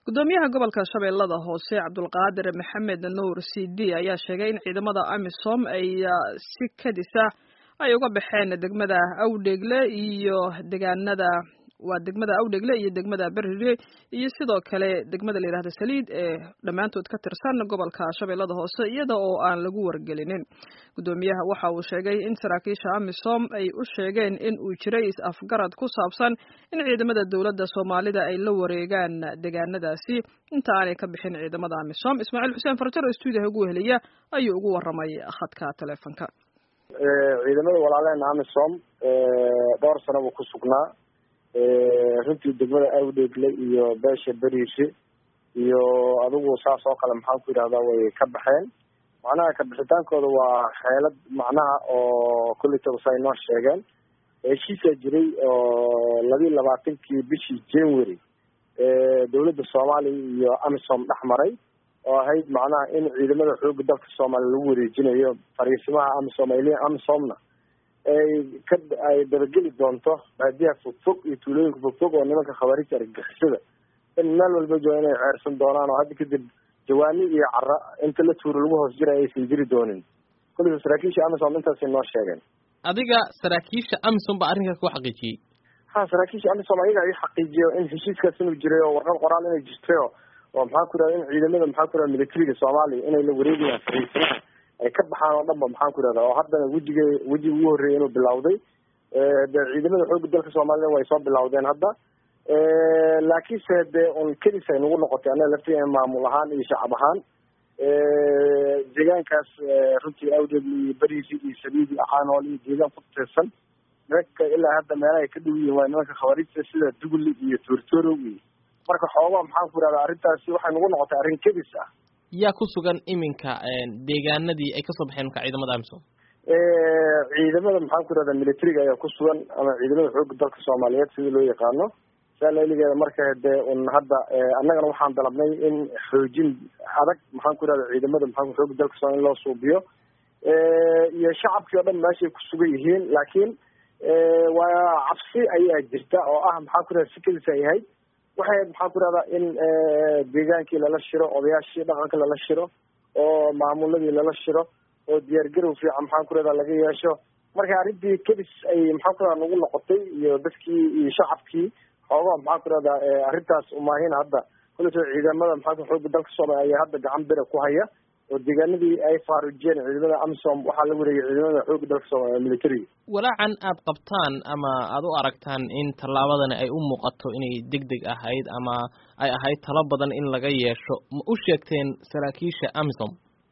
gudoomiyaha gobolka shabeellada hoose cabdulqaadir maxamed nuur c d ayaa sheegay in ciidamada amisom ay si kadisa ay uga baxeen degmada awdheegle iyo degaanada waa degmada awdhegle iyo degmada berire iyo sidoo kale degmada la yidhahda saliid ee dhammaantood ka tirsan gobolka shabeellada hoose iyada oo aan lagu wargelinin gudoomiyaha waxa uu sheegay in saraakiisha amisom ay u sheegeen in uu jiray is-afgarad ku saabsan in ciidamada dowladda soomaalida ay la wareegaan degaanadaasi inta aanay ka bixin ciidamada amisom ismaaciil xuseen farjar oo stuudiyaha ugu weheliya ayuu ugu waramay khadka teleefonka ciidamada walaaleena amisom dhowr sano buu ku sugnaa runtii degmada awdheegle iyo beesha beriishe iyo adigu saas oo kale maxaan ku yidhahdaa way ka baxeen macnaha kabixitaankooda waa xeelad macnaha oo kulitaba sa ay noo sheegeen heshiisaa jiray oo labiyi labaatankii bishii january dowladda soomaaliya iyo amisom dhex maray oo ahayd macnaha in ciidamada xooga dalka soomaaliya lagu wareejinayo fariisimaha amisom ay leeyiin amisomna ay ka ay dabageli doonto baadiyaha fogfog iyo tuulooyinka fogfog oo nimanka khawaariijta argagixisada in meel walba jooga inay ceersan doonaan oo hadda kadib jawaani iyo cara inta la tuuro lagu hoos jirayo aysan jiri doonin kulliba saraakiisha amisom intaasay noo sheegeen adiga saraakiisha amisom baa arrinkaas ku xaqiijiyey ha saraakiisha amisom ayaga i xaqiijiyo in heshiiskaas inuu jiray oo warqad qoraal inay jirtayo oo maxaa ku yidhahda in ciidamada maxaa ku yidhahda militariga soomaaliya inay la wareegayaan fariisimaha ay ka baxaan oo dhan ba maxaan ku yidhahda oo haddana wejiga wejiga ugu horreeyay inuu bilawday de ciidamada xooga dalka soomaalida way soo bilawdeen hadda laakiinse dee un kedis ay nagu noqotay annaga laftigeena maamul ahaan iyo shacab ahaan deegaankaas runtii awdeed iyo beriisi iyo sabiid iyo caanool iyo deegaan ku tirsan nimanka ilaa hadda meelaha ay ka dhow yihiin waa nimanka khawaariijta sida dugli iyo toortoorow iyo marka xoogaa maxaan ku yidhahda arrintaasi waxay nagu noqotay arrin kedis ah yaa ku sugan iminka deegaanadii ay kasoo baxeen marka ciidamada amisom ciidamada maxaan ku yidhahda militariga ayaa ku sugan ama ciidamada xooga dalka soomaaliyeed sida loo yaqaano saalailigeeda marka dee un hadda annagana waxaan dalabnay in xoojin adag maxaan ku yidhahda ciidamada maxaa xooga dalka soomaliya in loo suubiyo iyo shacabkii oo dhan meeshay ku sugan yihiin laakiin waa cabsi ayaa jirta oo ah maxaan ku yidhahda sikadiis ay ahayd waxay maxaan ku yidhahdaa in deegaankii lala shiro odayaashii dhaqanka lala shiro oo maamuladii lala shiro oo diyaargarow fiican maxaan ku yidhahdaa laga yeesho marka arrintii kedis ay maxaan ku yidhahda nagu noqotay iyo dadkii iyo shacabkii xoogaa maxaan ku yidhahdaa arrintaas umaahin hadda kuleto ciidamada maxaa xooga dalka soomaaliya ayaa hadda gacan bira ku haya oo deegaanadii ay faarujiyeen ciidamada amisom waxaa la wareegay ciidamada xooga dalka soomaaliya militariga walaacan aad qabtaan ama aada u aragtaan in tallaabadani ay u muuqato inay deg deg ahayd ama ay ahayd talo badan in laga yeesho ma u sheegteen saraakiisha amisom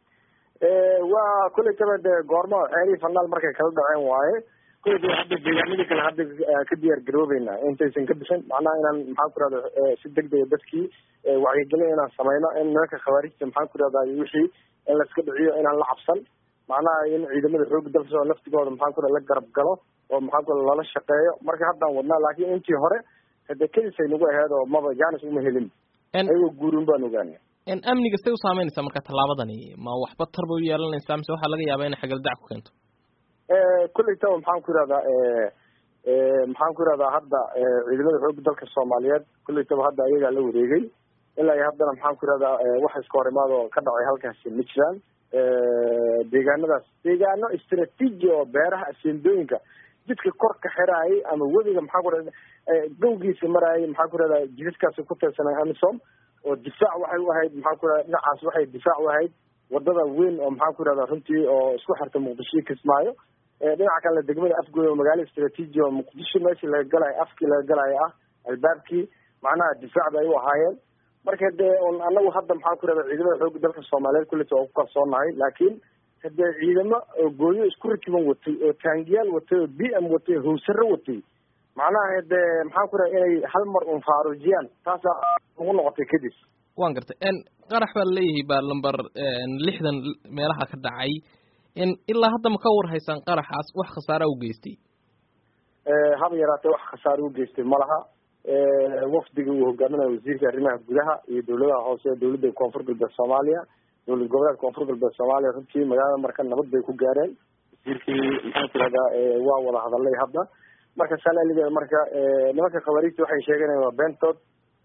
waa kuletaba dee goormo xeelihii fanaal markay kala dhaceen waaye kuletaba hadda deegaanadii kale hadda ka diyaar garoobeynaa intaysan ka bixin macnaha inaan maxaan ku irahda si deg dega dadkii wacyigelin inaan sameyno in nimanka khawaarijta maxaan ku irahda wixii in laiska dhiciyo inaan la cabsan macnaha in ciidamada xooga dalka soo laftigooda maxaan ku la garab galo oo maxaan ku lala shaqeeyo marka haddaan wadnaa laakiin intii hore hade kedisay nagu aheed oo maba janis uma helin ayagoo guurin baan ogaana amniga say u saameynaysaa marka tallaabadani ma waxba tarba u yeelanaysaa mise waxaa laga yaabaa inay xagaldac ku keento kulleytaba maxaan ku yihahdaa maxaan ku yihahdaa hadda ciidamada xooga dalka soomaaliyeed kulleytaba hadda ayagaa la wareegay ilaa iyo haddana maxaan ku yihahdaa wax iska hor imaad oo ka dhacay halkaasi ma jiraan deegaanadaas deegaano istraatiiji oo beeraha aseendooyinka jidka kor ka xiraayay ama webiga maxaan ku rahda gawgiisa maraayay maxaan ku rahdaa jidadkaasi ku tirsanay amisom oo difaac waxay u ahayd maxaan ku rahda dhinacaas waxay difaac u ahayd wadada weyn oo maxaan ku rahdaa runtii oo isku xirta muqdisho iyo kismaayo dhinaca kalena degmada afgooy oo magaalo istraatiiji oo muqdisho meeshii laga galayo afkii laga galayo ah albaabkii macnaha difaac bay u ahaayeen marka dee un anagu hadda maxaan ku rahda ciidamada xooga dalka soomaaliyeed kulleta waa ku kalsoonahay laakiin hadee ciidamo oo gooyo isku rakiban watay oo taangiyaal watay oo b m watay oo hawsaro watay macnaha hade maxaan ku raha inay hal mar un faarujiyaan taasaa ugu noqotay kadib wan gartay qarax baa laleeyahay baa lamber lixdan meelaha ka dhacay ilaa hadda ma ka war haysaan qaraxaas wax khasaara u geystay haba yaraatee wax khasaare u geystay malaha wafdiga uu hogaaminayo wasiirka arrimaha gudaha iyo dawladaha hoose ee dawladda koonfur galbeed soomaaliya dowlad goboleedka koonfur galbeed soomaaliya runtii magaalada marka nabad bay ku gaareen wasiirkii maxaan ku irahdaa waa wada hadalay hadda marka salaligeeda marka nimanka khawaariijta waxay sheeganayaan waa beentood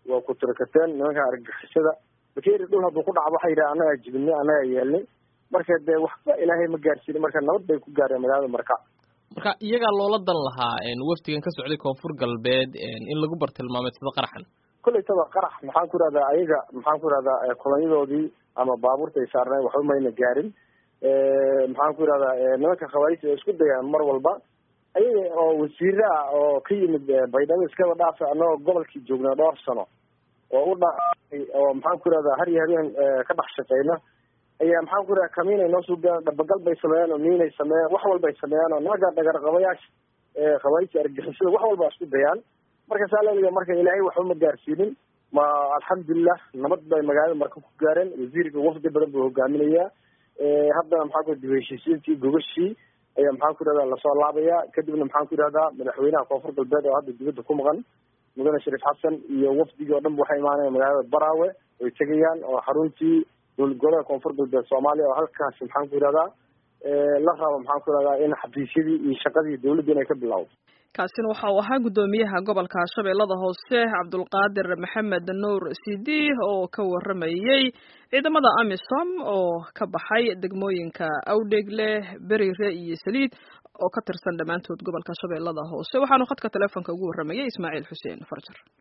waa ku tirakateen nimanka argagixisada bakeeri dhul hadduu ku dhaco waxay yidhaha annagaa jibinay annagaa yeelnay marka dee waxba ilaahay ma gaarsiinin marka nabad bay ku gaareen magaalada marka marka iyagaa loola dan lahaa wafdigan ka socday koonfur galbeed in lagu bartilmaameedsado qaraxan kollaytaba qarax maxaan ku ihahdaa ayaga maxaan ku ihahdaa kulanyadoodii ama baabuurta ay saarneen waxba mayna gaarin maxaan ku ihahdaa nimanka khawaarista ay isku dayaan mar walba ayaga oo wasiire ah oo ka yimid baydhabo iskaba dhaafa annagoo gobolkii joognaa dhowr sano oo u dha oo maxaan ku ihahdaa har iyo habeen ka dhex shaqeyna ayaa maxaan ku ihahda kamiin ay noo suugaan dhabagal bay sameeyeen oo miinay sameeyeen wax walba ay sameeyaan oo nimanka dhagarqabayaasha khawaarista argixisada wax walba isku dayaan marka saa laliga marka ilaahay waxba ma gaarsiinin ma alxamdulilah nabad bay magaalada marka ku gaareen wasiirka wafdi badan buu hogaaminayaa haddana maxaan ku dib heshiisiintii gogashii ayaa maxaan ku ihahdaa lasoo laabayaa kadibna maxaan ku ihahdaa madaxweynaha koonfur galbeed oo hadda dibadda ku maqan mudane shariif xasan iyo wafdigii oo dhan ba waxay imaanayaan magaalada baraawe way tegayaan oo xaruntii dowlad goboleedka koonfur galbeed soomaaliya oo halkaasi maxaan ku ihahdaa la rabo maxaan ku ihahdaa in xafiisyadii iyo shaqadii dawladda inay ka bilowdo kaasina waxa uu ahaa guddoomiyaha gobolka shabeellada hoose cabdulqaadir maxamed nuur sidi oo ka waramayey ciidamada amisom oo ka baxay degmooyinka awdhegle berire iyo saliid oo ka tirsan dhammaantood gobolka shabeellada hoose waxaanu khadka teleefonka ugu waramayay ismaaciil xuseen farjar